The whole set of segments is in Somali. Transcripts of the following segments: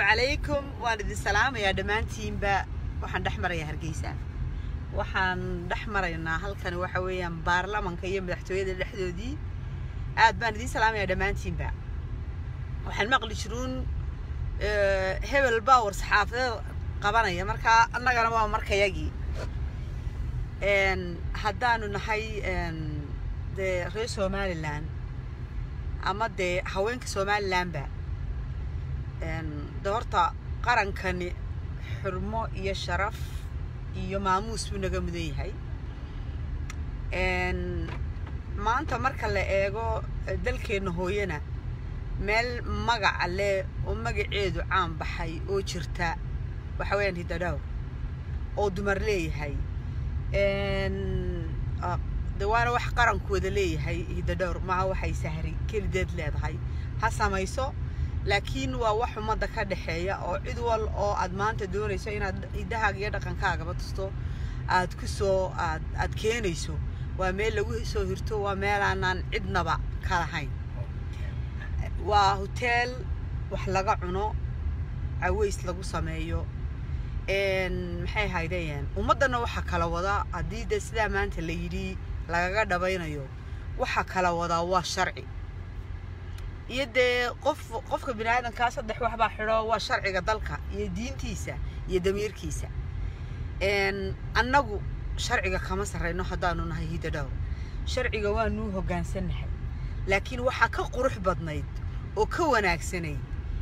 calaykum waan idin salaamayaa dhammaantiinba waxaan dhex marayaa hargeysa waxaan dhex maraynaa halkani waxa weeyaan baarlamanka iyo madaxtooyada dhexdoodii aad baan idiin salaamayaa dhammaantiinba waxaan maqli jiruun hebel baa war saxaafadeed qabanaya markaa annagana waa markayagii haddaanu nahay dee reer somalilan ama dee haweenka somalilanba de horta qarankani xurmo iyo sharaf iyo maamuus buu naga mudan yahay maanta marka la eego dalkeenna hooyana meel magaca leh oo magaceedu caan baxay oo jirta waxa weeyaan hidadhowr oo dumar leeyahay de waana wax qarankooda leeyahay hidadhowr maha waxay sahri kelideed leedahay ha samayso laakiin waa wax ummadda ka dhexeeya oo cid wal oo aad maanta doonayso inaad hidahaaga iyo dhaqankaagaba tusto aad ku soo aad aad keenayso waa meel lagu soo hirto waa meelaanaan cidnaba ka lahayn waa hoteel wax laga cuno caways lagu sameeyo maxay haydayeen ummaddana waxaa kala wadaa haddii de sidaa maanta la yidhi lagaga dhabaynayo waxaa kala wadaa waa sharci iyo dee qof qofka bini aadamkaa saddex waxbaa xidho waa sharciga dalka iyo diintiisa iyo damiirkiisa annagu sharciga kama sarrayno haddaanu nahay hidadhowr sharciga waanuu hoggaansannahay laakiin waxaa ka qurux badnayd oo ka wanaagsanayd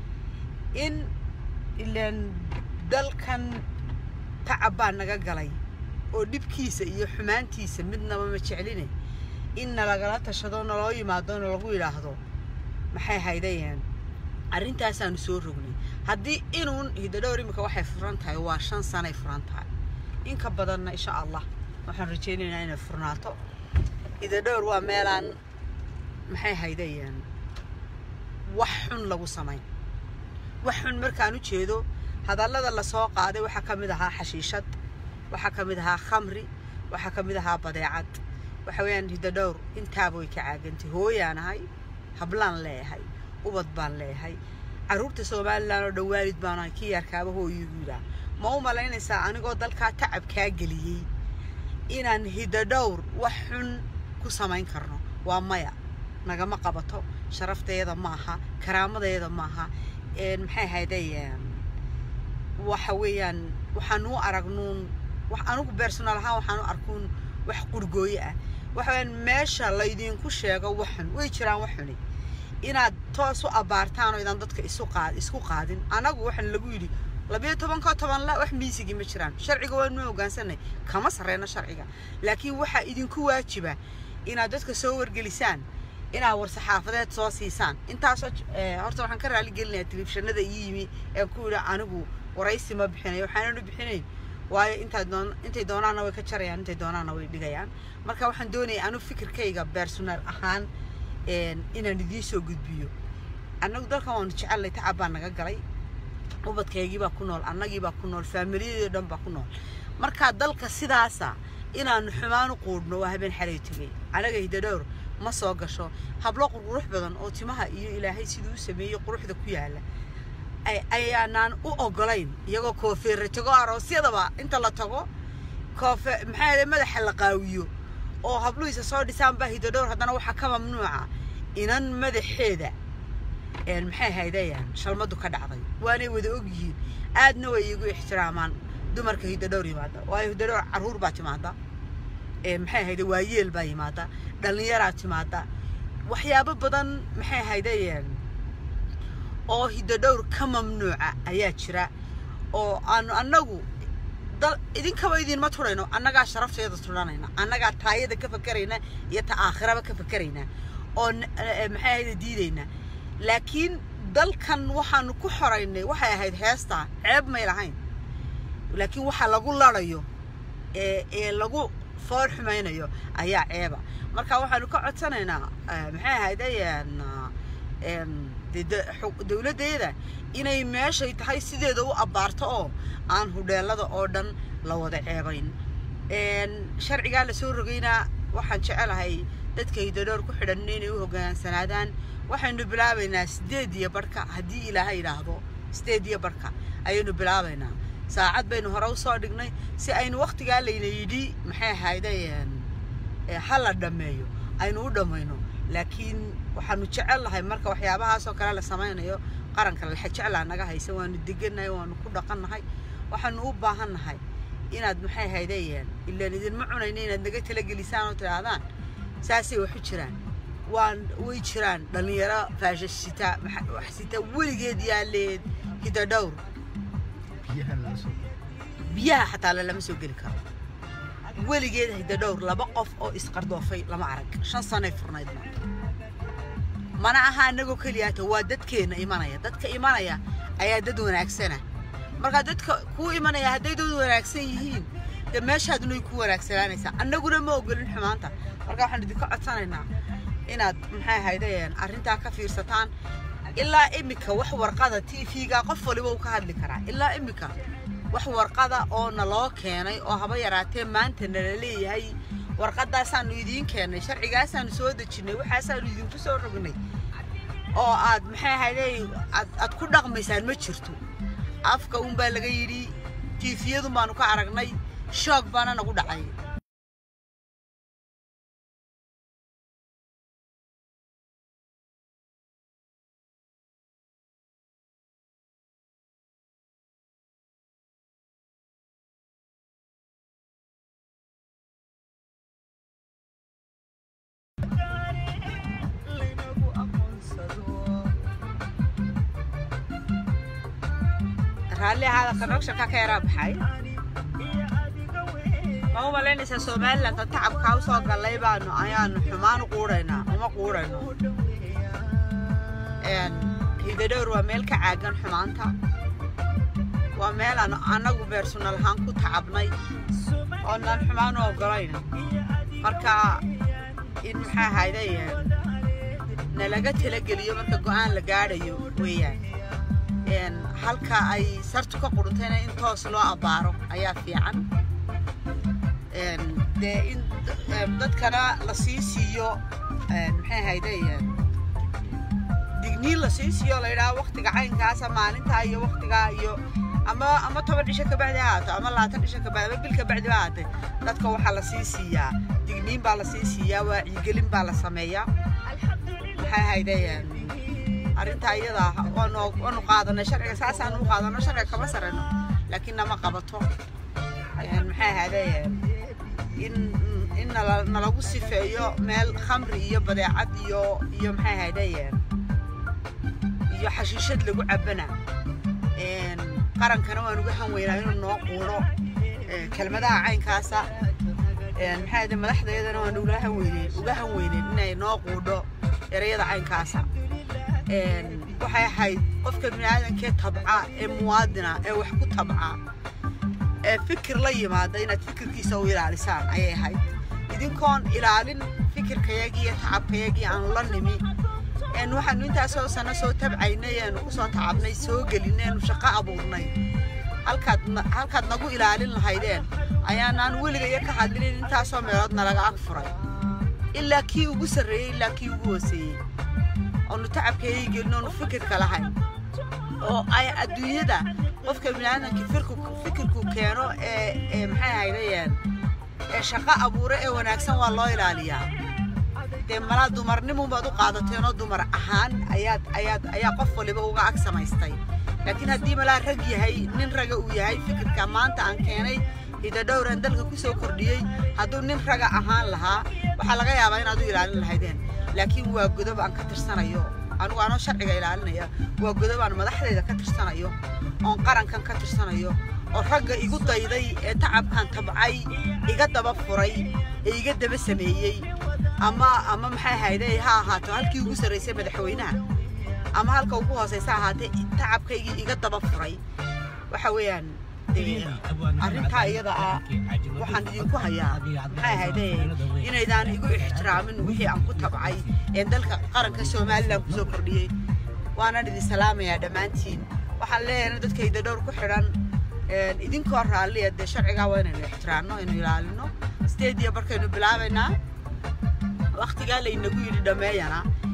in ilaan dalkan tacab baa naga galay oo dhibkiisa iyo xumaantiisa midnaba ma jecline in nalagala tashado naloo yimaado nalagu yidhaahdo maxay haydayeen arrintaasaanu soo rognay haddii inuun hidadhowr iminka waxay furan tahay waa shan sanay furan tahay inka badanna insha allah waxaan rajaynaynaa inay furnaato hidadhowr waa meelaan maxay haydayeen wax xun lagu samayn wax xun markaan u jeedo hadallada lasoo qaaday waxaa ka mid ahaa xashiishad waxaa ka mid ahaa khamri waxaa ka mid ahaa badeecad waxa weeyaan hidadhowr intaaba way ka caagantay hooyaan ahay hablaan leeyahay ubad baan leeyahay carruurta somalilan oo dhan waalid baan ahay kii yaarkaaba hooyigu yidhaah ma u malaynaysaa anigoo dalkaa tacab kaa geliyey inaan hidadhowr wax xun ku samayn karno waa maya nagama qabato sharafteeda maaha karaamadeeda maaha maxay hayday waxa weeyaan waxaan u aragnuun wax anigu bersonal ahaan waxaan u arkuun wax qurgooye ah waxa weeyaan meesha laydinku sheego waxun way jiraan waxuni inaad toos u abaartaan oo idaan dadka isu qaad isku qaadin anagu waxaan lagu yidhi labiyo tobankoo toban la wax miisigii ma jiraan sharciga waanu hoggaansanay kama sarreyno sharciga laakiin waxaa idinku waajiba inaad dadka soo wargelisaan inaad war saxaafadeed soo siisaan intaasoo horta waxaan ka raali gelinayaa telefishanada ii yimi ee ku yidhi anigu waraysi ma bixinayo waxaanan u bixinayn waayo intaa doon intay doonaanna way ka jarayaan intay doonaanna way dhigayaan marka waxaan doonaya anu fikirkayga bersonal ahaan inaan idiin soo gudbiyo annagu dalkan waanu jecelnay tacab baa naga galay ubadkaygii baa ku nool annagii baa ku nool faamiliyadii dhan baa ku nool marka dalka sidaasa inaanu xumaan u quudhno waa habeen xalay tegay anaga hidadhowr ma soo gasho hablo qurqurux badan oo timaha iyo ilaahay siduu u sameeyey quruxda ku yaala ayaanaan u ogolayn iyagoo koofeera tago aroosyadaba inta la tago koofe maxaa madaxa la qaawiyo oo habluhiisa soo dhisaan baa hidadhowr haddana waxaa ka mamnuuca inan madaxeeda maxay haydayaan shalmadu ka dhacday waanay wada og yihiin aadna way iigu ixtiraamaan dumarka hidadhowr yimaada waayo hidadhowr carruur baa timaada maxay hayda waayeel baa yimaada dhallinyaraa timaada waxyaabo badan maxay haydayeen oo hidadhowr ka mamnuuca ayaa jira oo aanu annagu idinkaba idinma turayno annagaa sharafteeda turanayna annagaa taayada ka fakerayna iyo ta aakhiraba ka fakerayna oo maxay ahayda diidayna laakiin dalkan waxaanu ku xoraynay waxay ahayd heestaa ceeb may lahayn laakiin waxa lagu larayo ee ee lagu foor xumaynayo ayaa ceeba marka waxaanu ka codsanaynaa maxay ahaydayeen dowladdeeda inay meeshay tahay sideeda u abbaarto oo aan hudheelada oo dhan la wada ceebayn sharcigaa lasoo rogaynaa waxaan jecelahay dadka hidadhowr ku xidhan inay u hoggaansanaadaan waxaynu bilaabaynaa sideed iyo barhka haddii ilaahay yidhaahdo sideed iyo barka ayaynu bilaabaynaa saacad baynu hore usoo dhignay si aynu waktigaa layna yidhi maxay ahayday ha la dhammeeyo aynu u dhammayno laakiin waxaanu jecel lahay marka waxyaabahaasoo kale la samaynayo qaranka laxa jeclaa naga haysa waanu degannahay waanu ku dhaqannahay waxaanu u baahannahay inaad maxay haydayeen ilaan idinma cunayno inaad naga talagelisaan oo tidhaahdaan saasay waxu jiraan waan way jiraan dhallinyaro faashasita wax sita weligeed yaaleed hidadhowr biyaha xataa lalama soo geli karo weligeed hidadhowr laba qof oo isqardoofay lama arag shan sanay furnayd maanta mana aha annagoo keliyaata waa dadkeenna imanaya dadka imanaya ayaa dad wanaagsana markaa dadka kuu imanaya hadday dad wanaagsan yihiin dee meeshaadunay ku wanaagsanaanaysaa annaguna ma ogolin xumaanta marka waxaan idinka codsanaynaa inaad maxay ahaydeen arrintaa ka fiirsataan ilaa iminka wax warqada t v-ga qof waliba uu ka hadli karaa ilaa iminka wax warqada oo naloo keenay oo haba yaraatee maanta nala leeyahay warqadaasaanu idiin keennay sharcigaasaanu soo dejinnay waxaasaanu idinku soo rognay oo aad maxay ahaydey aad ku dhaqmaysaan ma jirto afka unbaa laga yidhi tiifiyadun baanu ka aragnay shoog baana nagu dhacay raalli ahaada connection-ka ka yaraa baxay ma u malaynaysaa somaliland tan tacabkaa usoo gallay baanu ayaanu xumaan u quudhaynaa uma quudhayno hidadhowr waa meel ka caagan xumaanta waa meel aan annagu beersunal ahaan ku tacabnay oonaan xumaan u ogolayn marka in maxaa ahayday nalaga talageliyo marka go-aan la gaadhayo weeyaan halka ay sartu ka qudhuntayna in toos loo abbaaro ayaa fiican dee in dadkana la sii siiyo maxay ahayday digniin la sii siiyo la yidhaha waktiga caynkaasa maalintaa iyo waktigaa iyo ama ama toban cisho kabacdi ha ahaato ama labaatan cisho kabacdi ama bil kabacdi ha ahaatee dadka waxaa la sii siiyaa digniin baa la sii siiyaa wacyigelin baa la sameeyaa maxay ahayday arrintaa iyada waanu waanu qaadanay sharciga saasaanu u qaadano sharciga kama sarayno laakiin nama qabato maxay ahaaday in in nala nalagu sifeeyo meel khamri iyo badeecad iyo iyo maxay ahaaday iyo xashiishad lagu cabana qarankana waan uga hanweynaa inuu noo quudho kelmadaha caynkaasa maxay ahaaday madaxdeedana waan uga hanweyneyn uga hanweyneyn inay noo quudho erayada caynkaasa waxay ahayd qofka biniaadankee tabca ee muwaadina ee wax ku tabca ee fikir la yimaada inaad fikirkiisa u ilaalisaan ayay ahayd idinkoon ilaalin fikirkayagii iyo tacabkayagii aanu la nimi waxaanu intaasoo sano soo tabcaynay eenu kusoo tacabnay soo gelinay eenu shaqo abuurnay halkaad halkaad nagu ilaalin lahaydeen ayaanaan weligaya ka hadlinin intaasoo meelood nalaga ag furay ilaa kii ugu sarreeyey ilaa kii ugu hooseeyey oonu tacabkeeyay gelin oonu fikirka lahayn oo ay adduunyada qofka biniaadamkii fikirku keeno ee ee maxay ahaydayeen ee shaqo abuure ee wanaagsan waa loo ilaaliyaa dee malaa dumarnimun baad u qaadateen oo dumar ahaan ayaad ayaad ayaa qof waliba uga ag samaystay laakiin haddii malaa rag yahay nin raga uu yahay fikirka maanta aan keenay hidadhowraan dalka ku soo kordhiyey hadduu nin raga ahaan lahaa waxaa laga yaabaa inaad u ilaalin lahaydeen laakiin waa godob aan ka tirsanayo anugu anoo sharciga ilaalinaya waa godob aan madaxdayda ka tirsanayo oon qarankan ka tirsanayo oo ragga igu dayday ee tacabkan tabcay iga daba furay ee iga daba sameeyey ama ama maxay ahayday ha ahaato halkii ugu sarraysay madaxweynaha ama halka ugu hoosaysa ahaatee tacabkaygii iga daba furay waxa weeyaan arrintaa iyada ah waxaan idinku hayaa maxay ahayde inaydaan igu ixtiraamin wixii aan ku tabcay ee dalka qaranka somalilan kusoo kordhiyey waanaan idin salaamayaa dhammaantiin waxaan leeyahay dadkayda dhowr ku xidhan idinkoo raalliya dee sharcigaa waa inaynu ixtiraamno aynu ilaalino sideed iyo barkaynu bilaabaynaa waktigaa laynagu yidhi dhammeeyana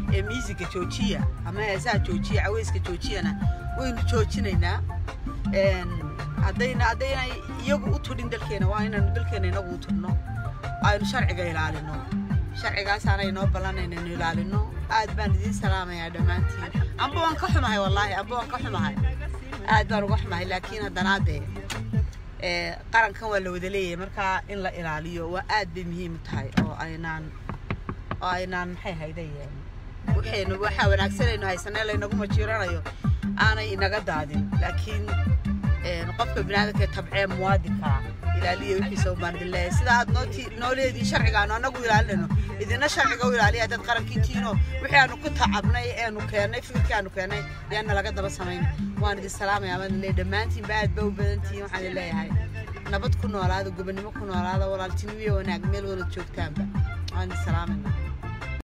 ee miisiga joojiya ama heesaha joojiya caweyska joojiyana waynu joojinaynaa haddayna haddaynay iyagu u tudhin dalkeena waa inaynu dalkeena inagu u tudhno aynu sharciga ilaalino sharcigaasaana inoo ballan inaynu ilaalino aad baan idiin salaamayaa dhammaantiin amba waan ka xumahay wallaahi amba waan ka xumahay aad baan uga xumahay laakiin haddana dee qarankan waa la wada leeyahay markaa in la ilaaliyo waa aad bay muhiim u tahay oo aynaan oo aynaan maxay haydayeen waxaynu waxaa wanaagsanaynu haysanee laynagu majiiranayo aanay inaga daadin laakiin qofka binaadamka tabcee muwaadinka ilaaliya wixiisa ubaan idin leeyahay sida aad nooti nooleedii sharcigaanu annagu ilaalinayno idina sharciga u ilaaliya dad qarankiintiino wixii aanu ku tacabnay eenu keennay fikirkii aanu keennay yaana laga daba samayn waan idin salaamaya waan idin leeyahay dhammaantiinba aad ba u badantihiin waxaan idin leeyahay nabad ku noolaada gobonimo ku noolaada walaaltinimo iyo wanaag meel wala joogtaanba waan idin salaamayna